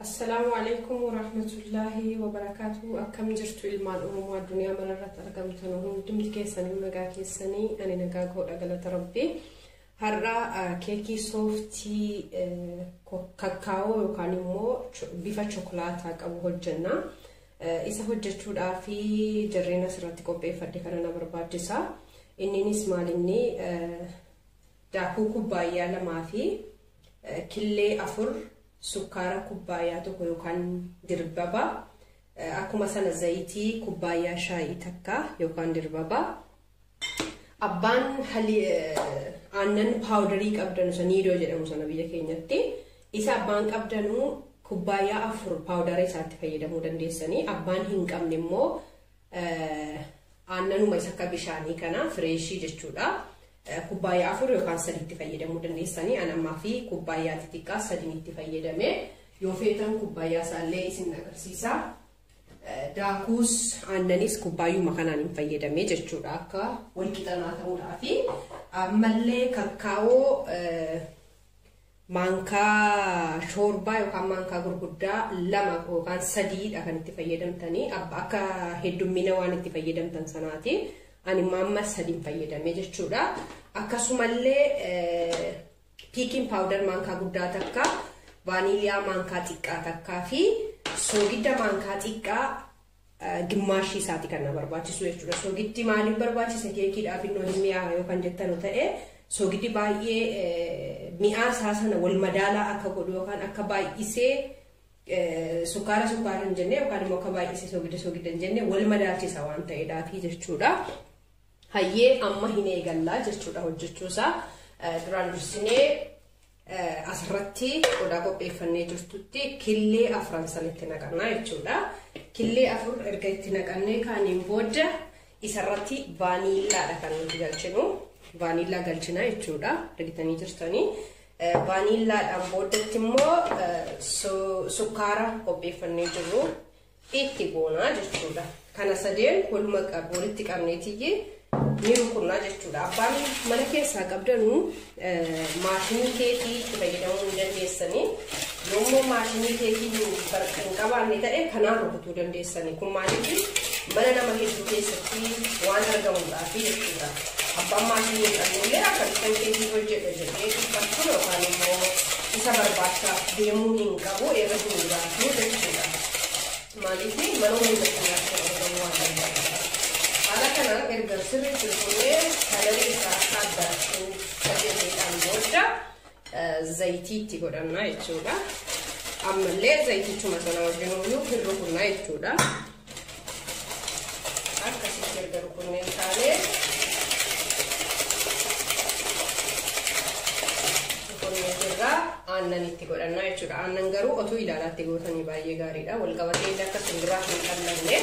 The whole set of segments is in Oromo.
Assalaamu alaikum warahmatullaahi wabarakaatu akkam jirtu ilmaan oromoo addunyaa manarratti argamtan hundumti keessanii nagaa keessanii ani nagaa godha galata rabbii har'a keekii sooftii kakkaawoo yookaan immoo bifa chokolaataa qabu hojjenna isa hojjechuudhaaf jarreen asirratti qopheeffadhe kana na barbaachisa inninis maalinni daakuu kubbaayyaa lamaa fi killee afur sukkaara kubbaayyaa tokko yookaan dirbaba akkuma sana zayitii kubbaayyaa shaayii takka yookaan dirbaba abbaan aannan paawudarii qabdanu sana niidoo jedhamu sana biyya keenyatti isa abbaan qabdanuu kubbaayyaa afur paawudara isaatti fayyadamuu dandeessanii abbaan hin qabne immoo aannanuma isa akka bishaanii kana fireeshii jechuudha. kubbaayyaa afur yookaan sadiitti fayyadamuu dandeessanii anammaa fi kubbaayyaa xixiqqaa sadiin itti fayyadame yoo feetan kubbaayyaa isaallee isin agarsiisa. Daakuus aannanis kubbaayyuma kanaan hin fayyadame jechuudha akka wal qixanaa ta'uudhaa fi ammallee kakkaawoo maankaa shoorbaa yookaan maankaa gurguddaa lama yookaan sadiidha kan itti fayyadamtanii akka heddummina waan itti fayyadamtan sanaati. ani mamma sadiin fayyadame jechuudha. Akkasumallee piikiin paawudar maankaa guddaa takka, vaaniiliyaa maankaa xiqqaa takkaa fi soogidda maankaa xiqqaa gimmaashii isaati kan na barbaachisu jechuudha. Soogiddi maaliif barbaachisa keekiidhaaf innoo hin mi'aawa yookaan jettanu ta'e soogiddi baay'ee mi'aa isaa sana wal madaalaa akka godhu yookaan akka baay'isee sukkaara sukkaara hin jenne yookaan immoo akka baay'isee soogidda soogidda hin jenne wal madaalchisa waan ta'eedhaafi jechuudha. hayyee amma hin eegallaa jechuudha hojjechuusaa duraan dursinee asirratti qodaa qopheeffannee jirtutti killee afran sanitti naqannaa jechuudha. Killee afur erga itti naqannee kaaniin booda isarratti vaaniillaadha kan nuti galchinu. Vaaniillaa galchina jechuudha. Argitanii jirtanii. Vaaniillaadhaan boodatti immoo sukkaara qopheeffannee jirru itti goonaa jechuudha. Kana sadeen waluma walitti qabneetiyyi ni rukunnaa jechuudha. Abbaan mana keessaa qabdanuu maashinii keekii itti fayyadamuu ni dandeessanii. Yommuu maashinii keekii hin qabaanne ta'e kanaan rukutuu dandeessanii. Kun maaliif mana nama hedduu keessatti waan argamuudhaaf jechuudha. Abbaan maashinii hin qabnellee akka bishaan keekii hojjedha jedhee dhiphachuun yookaan immoo isa barbaachaaf deemuu hin qabu irra hin jiraatu jechuudha. Maaliif mana hundatti nyaachuu argamu waan danda'udha. haala kanaan erga sirriitti rukunnee kalarii isaa akka addaachuu qajeelidhaan booda zayitii itti godhannaa jechuudha. Ammallee zayitichuma sana wajjin iyyuu hin rukunnaa jechuudha. Akkasitti erga rukunnee taanee rukunnee jirraa aannan itti godhannaa jechuudha. Aannan garuu otuu ilaalaatti gootanii baay'ee gaariidha. Wal qabatee illee akka simbiraa hin qallanne.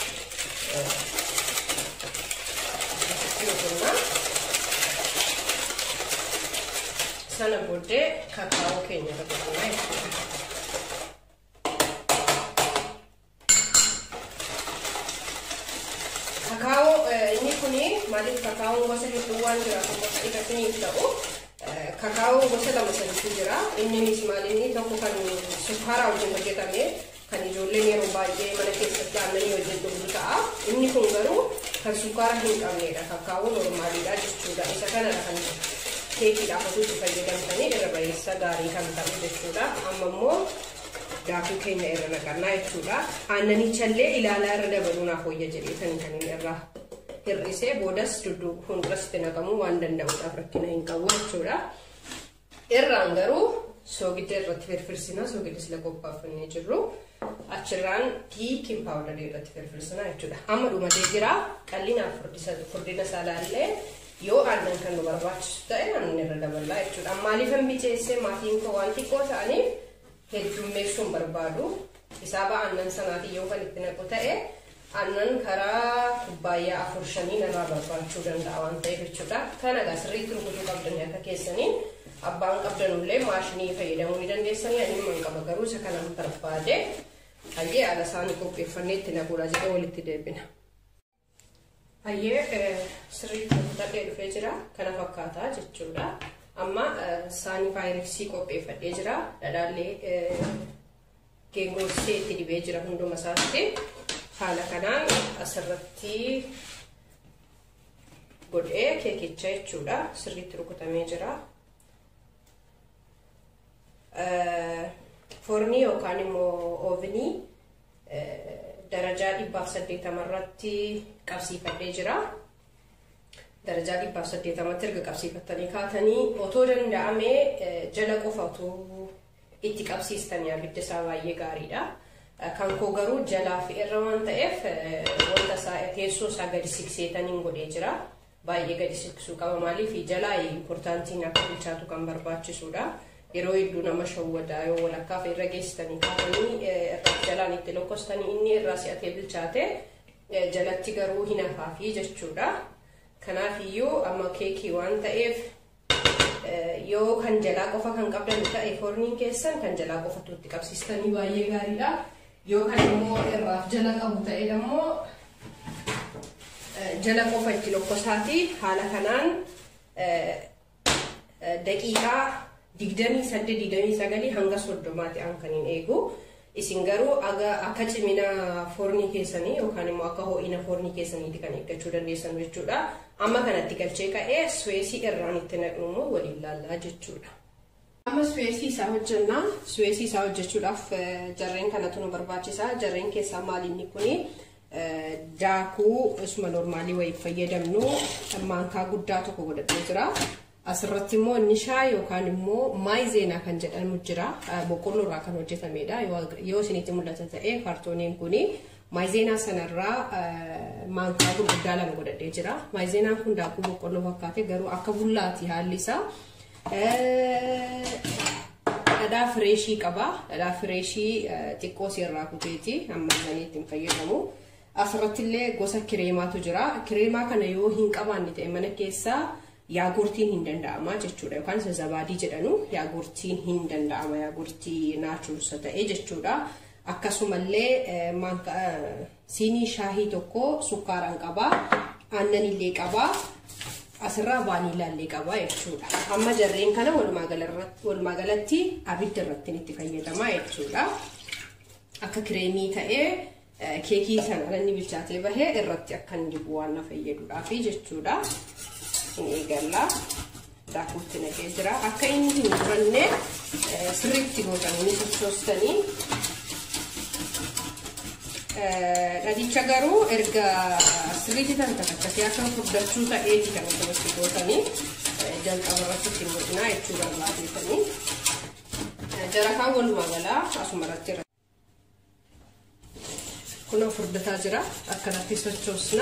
sana booddee kakaa'oo keenya dabalannaa jechuudha. Kakaa'oo inni kuni maaliif kakaa'oon gosa hedduu waan jiraatu gosa dhiqataniif ta'u kakaa'oo gosa lama sadiitu jira. Inninis maalinni tokko kan sukkaara wajjin hojjetame kan ijoolleen yeroo baay'ee mana keessatti aannanii wajjin dhugdu ta'a. Inni kun garuu kan sukkaara hin qabnedha. Kakaa'oo normaaliidha jechuudha. Isa kanadha kan keekiidhaaf osoo itti fayyadamtanii irra bareessa gaarii kan ta'u jechuudha. Amma immoo daakuu keenya irra naqannaa jechuudha. Aannanichallee ilaalaa irra dabaluu naaf wayya jedheetanii kan inni irraa hir'isee boodas dudduu fuulduratti naqamuu waan danda'uudhaaf rakkina hin qabu jechuudha. Irraan garuu soogidda irratti firfirsina soogidda sila qopheeffannee jirru achirraan piikiin paawudarii irratti firfirsina jechuudha. Amma dhumatee jira qal'inaaf furdina isaa laallee yoo aannan kan nu barbaachisu ta'e aannan irra daballaa jechuudha. Maaliif hin miceessee maatiin koo waan xiqqoo ta'aniif heddummeessuu hin barbaadu. Isaaba aannan sanaatiin yoo kan itti naqu ta'e aannan karaa kubbaayyaa afur shanii irraa barbaachuu danda'a waan ta'eef jechuudha. Kana egaa sirriitti rukutuu qabdanii akka keessanii abbaan qabdanullee maashinii fayyadamuu ni dandeessanii ani hin qaba garuu isa kanan barbaade hayyee haala isaanii qopheeffannee itti naquudha jedhee walitti deebina. Hayyee sirriitti hojjetadhee dhufee jira. Kana fakkaataa jechuudha. Amma saanii faayireksii qopheeffadhee jira. Dhadhaallee geengorsee itti dibee jira hunduma isaatti haala kanaan asirratti godhee keekicha jechuudha sirriitti rukutamee jira. Foornii yookaan immoo oovinii darajaa dhibbaaf saddeetama irratti qabsiifadhee jira. Darajaa dhibbaaf saddeetamatti erga qabsiifattanii kaatanii otoo danda'amee jala qofa otoo itti qabsiistanii abidda isaa baay'ee gaariidha. Kan koo garuu jalaa fi irra waan ta'eef wanta isaa teessoo isaa gadi sikseetaniin godhee jira. Baay'ee gadi siksuu qaba maaliif jalaa impoortaantiin akka bilchaatu kan barbaachisudha. Yeroo hedduu nama shawwadaa yoo walakkaaf irra geessitanii kaatanii jalaan itti lokkostanii inni irraa si'atee bilchaate jalatti garuu hin hafaafi jechuudha. Kanaaf iyyuu amma keekii waan ta'eef yoo kan jalaa qofa kan qabdan ta'e foorniin keessan kan jalaa qofatu itti qabsiistanii baay'ee gaariidha. Yoo kan immoo irraaf jala qabu ta'e immoo jala qofa itti lokkosaati haala kanaan daqiiqaa digdamii saddeet digdamii sagalii hanga soddomaatti an kan hin eegu. Isin garuu akka cimina foornii keessanii yookaan immoo akka ho'ina foornii keessaniitti kan eeggachuu dandeessan jechuudha. Amma kanatti galchee ka'ee suweesii irraan itti naqnu immoo waliin laallaa jechuudha. Amma suweesii isaa hojjannaa. Suweesii isaa hojjechuudhaaf jarreen kanatu nu barbaachisa. Jarreen keessaa maalinni kuni daakuu isuma normaalii wayii fayyadamnu maankaa guddaa tokko godhatee jira. Asirratti immoo nishaa yookaan immoo maayizeenaa kan jedhamu jira. Boqqolloo irraa kan hojjetamedha. Yoo isinitti mul'ata ta'e kaartooniin kuni maayizeenaa sanarraa maankaa gurguddaa lama godhadhee jira. Maayizeenaan kun daakuu boqqolloo fakkaate garuu akka bullaati haalli isaa. Dhadhaa fireeshii qaba. Dhadhaa fireeshii xiqqoo irraa kuteeti. Amma isaanii ittiin fayyadamu. Asirratti illee gosa kireemaatu jira. Kireemaa kana yoo hin qabaanne ta'e mana keessaa yaagurtiin hin danda'ama jechuudha yookaan isa zabaadii jedhanu yaagurtiin hin danda'ama yaagurtii naachuursa ta'e jechuudha akkasumallee siinii shaahii tokko sukkaaraan qaba aannan illee qaba asirraa vaaniilaa illee qaba jechuudha amma jarreen kana walumaa galatti abidda irratti itti fayyadama jechuudha akka kireemii ta'ee keekii sana inni bilchaatee bahee irratti akka inni dibu waan na fayyaduudhaafi jechuudha. hin eegalla daakuutti naqee jira akka inni hin muranne sirriitti gootanii sochoostanii dhadicha garuu erga sirriitti tan takakkatee akka furdachuu ta'eeti kan asirratti gootanii jalqaba irratti ittiin godhinaa jechuu barbaadeetanii jara kaan walumaa galaa asuma irratti kun furdataa jira akkanatti sochoosna.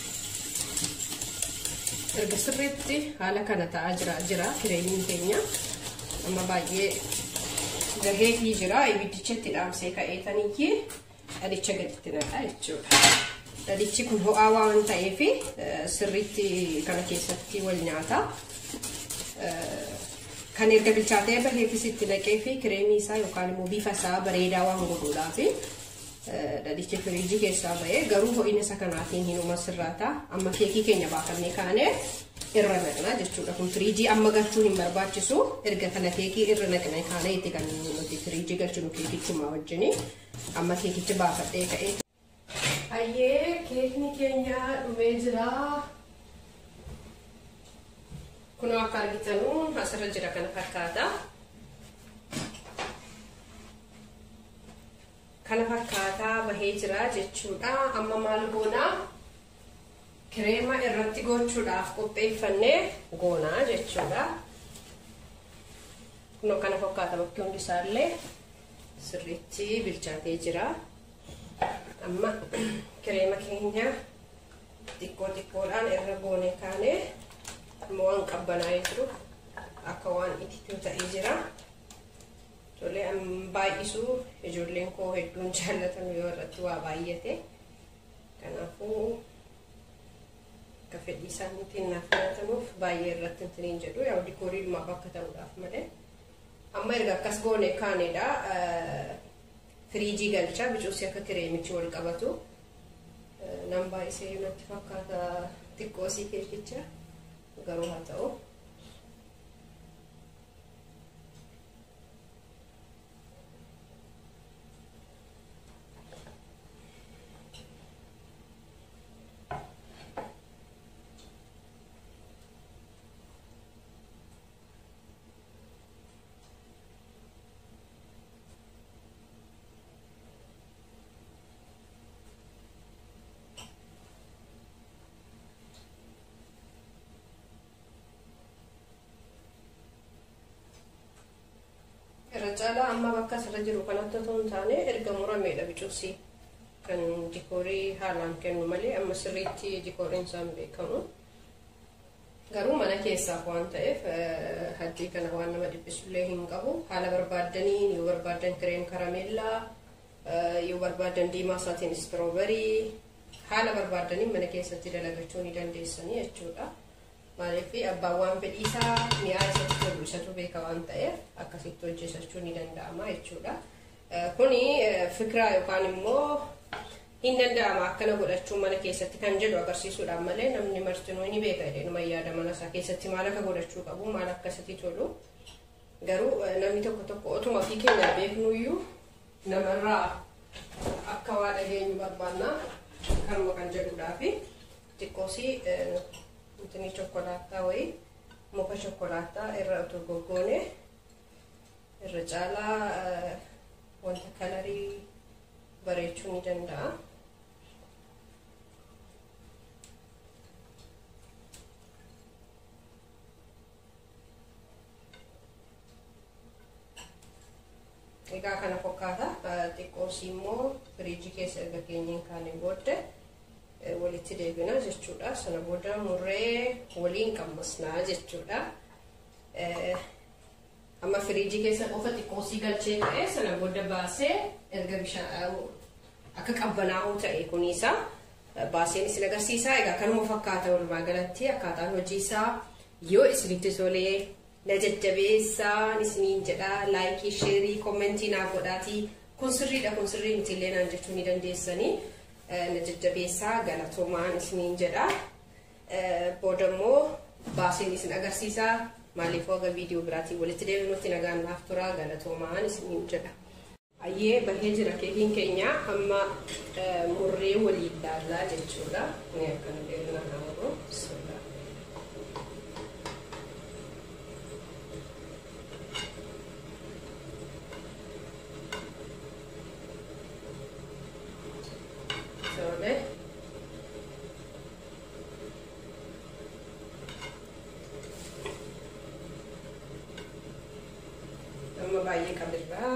erga sirriitti haala kana ta'aa jira jira kireemiin keenya amma baay'ee gaheetii jira ibiddicha itti dhaamsee ka'eetaniyyee dhadicha gaditti naqaa jechuudha. Dhadichi kun ho'aa waan ta'eef sirriitti kana keessatti wal nyaata. Kan erga bilchaatee baheefis itti naqee fi kireemii isaa yookaan immoo bifa isaa bareedaa waan godhuudhaafi dhadichi firiijii keessaa bahee garuu ho'ina isa kanaatiin hinuma sirraata amma keekii keenya baafannee kaanee irra naqna jechuudha kun firiijii amma galchuu hin barbaachisu erga kana keekii irra naqna kaanee itti kan nuti firiijii galchinu keekichuma wajjini amma keekichi baafadhee ka'ee. Hayyee keekni keenya dhumee jira. Kunoo akka argitanu asirra jira kana fakkaata. kana fakkaataa bahee jira jechuudha. Amma maal goonaa? Kireema irratti gochuudhaaf qopheeffannee goonaa jechuudha. Kunoo kana fakkaata bakki hundi isaallee sirriitti bilchaatee jira. Amma kireema keenya xiqqoo xiqqoodhaan irra goonee kaanee amma waan qabbanaa'ee jiru akka waan itittuu ta'ee jira. Ijoollee baay'isuu ijoolleen koo hedduun jaallatan yoo irratti waa baay'ate. Kanaafuu akka fedhii isaaniitiin naaf filatamuuf baay'ee irratti hin jedhu yaa'u dikoorii dhumaaf akka ta'uudhaaf malee. Amma erga akkas goone kaanedha. Firiijii galchaa bicuusi akka kireemichi wal qabatu. Nan baay'isee natti fakkaata xiqqoosii keekicha garuu haa ta'u. caalaa amma bakka asirra jiru kanatti otoo hin taane erga murameedha bicuusi kan dikoorii haalaan kennu malee amma sirriitti dikooriin isaan beekamu. Garuu mana keessaaf waan ta'eef haddii kana waan nama dhibbisullee hin qabu. Haala barbaaddaniin yoo barbaaddan kireem karameellaa yoo barbaadan diimaa isaatiin istirooberii haala barbaaddaniin mana keessatti dalagachuu ni dandeessanii jechuudha. Maaliif abbaan waan fedhii isaa mi'aa isatti tolu isatu beeka waan ta'eef akkasitti hojjetachuu ni danda'ama jechuudha. Kuni fikiraa yookaan immoo hin danda'ama akkana godhachuun mana keessatti kan jedhu agarsiisuudhaan malee namni martinuu ni beeka jedheenuma yaada mana isaa keessatti maal akka godhachuu qabu maal akka isatti tolu. Garuu namni tokko tokko otuma ofii keenya beeknuyyuu namarraa akka waa dhageenyu barbaanna kanuma kan jedhuudhaafi xiqqoosii intini chokkolaataa wayii muka chokkolaataa irra utuu goggoone irra caalaa wanta kalarii bareechuu ni danda'a. Egaa kana fakkaata xiqqoosii immoo firiijii keessa erga keenyeen kaanee booddee walitti deebina jechuudha. Sana booda murree waliin qammasnaa jechuudha. Amma firiijii keessa qofa xiqqoosii galchee ta'e sana booda baasee erga bishaan akka qabbanaa'uu ta'e kuniisa baaseen isin agarsiisaa. Egaa kanuma fakkaata walumaa galatti akkaataan hojii isaa yoo isinitti tolee na jajjabeessaan isiniin jedha laayikii sheerii koomentii naaf godhaatii kun sirriidha kun sirrii miti illee naan jechuu ni dandeessanii. na jajjabeessaa galatoomaan isiniin jedha. Booda immoo baaseen isin agarsiisaa maaliif hoga viidiyoo biraatiin walitti deebinutti nagaan naaf tura galatoomaan isiniin jedha. Ayyee bahee jira keekiin keenya amma murree walii ilaallaa jechuudha. Ni akkana deemna naannoo sodaa. Tole. Amma baay'ee qabirraa.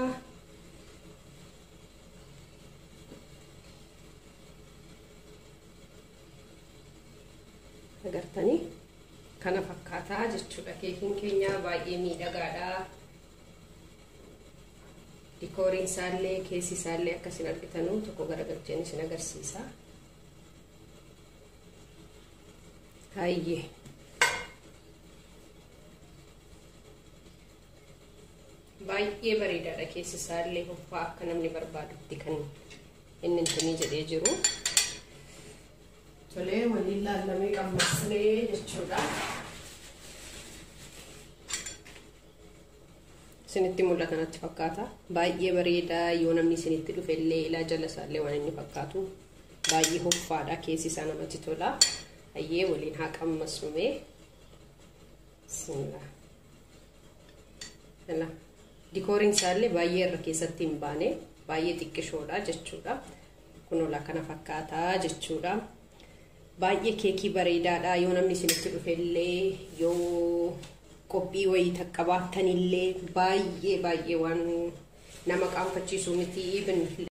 Agartanii kana fakkaataa jechuudha. Keekiin keenya baay'ee miidhagaadha. dikooriin isaallee keessi isaallee akka isin argitanu tokko garagalcheen isin agarsiisa. Hayyee. Baay'ee bareedaadha keessi isaallee hoffaa akka namni barbaadutti kan inni intinii jedhee jiru. Tolee waliin laallamee qammasnee jechuudha. isinitti mul'ata natti fakkaata. Baay'ee bareedaa yoo namni isinitti dhufe illee ilaa jala isaallee waan inni fakkaatu baay'ee hoffaadha keessi isaa namatti tola. Hayyee waliin haa qammasnume. Dikooriin isaallee baay'ee irra keessatti hin baane baay'ee xiqqishoodha jechuudha. Kunola kana fakkaataa jechuudha. Baay'ee keekii bareedaadha yoo namni isinitti dhufe illee yoo qophii wayii takka baattanillee baay'ee baay'ee waan nama qaanfachiisu miti